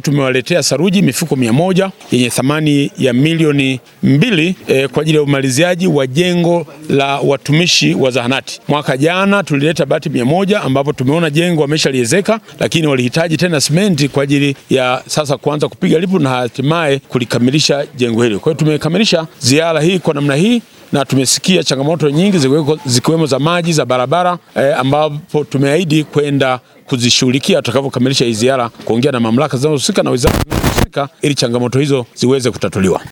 tumewaletea saruji mifuko mia moja yenye thamani ya milioni mbili e, kwa ajili ya umaliziaji wa jengo la watumishi wa zahanati. Mwaka jana tulileta bati mia moja ambapo tumeona jengo wameshaliezeka, lakini walihitaji tena simenti kwa ajili ya sasa kuanza kupiga lipu na hatimaye kulikamilisha jengo hili. Kwa hiyo tumekamilisha ziara hii kwa namna hii na tumesikia changamoto nyingi zikiwemo za maji, za barabara eh, ambapo tumeahidi kwenda kuzishughulikia tutakavyokamilisha hii ziara, kuongea na mamlaka zinazohusika na wizara zinazohusika ili changamoto hizo ziweze kutatuliwa.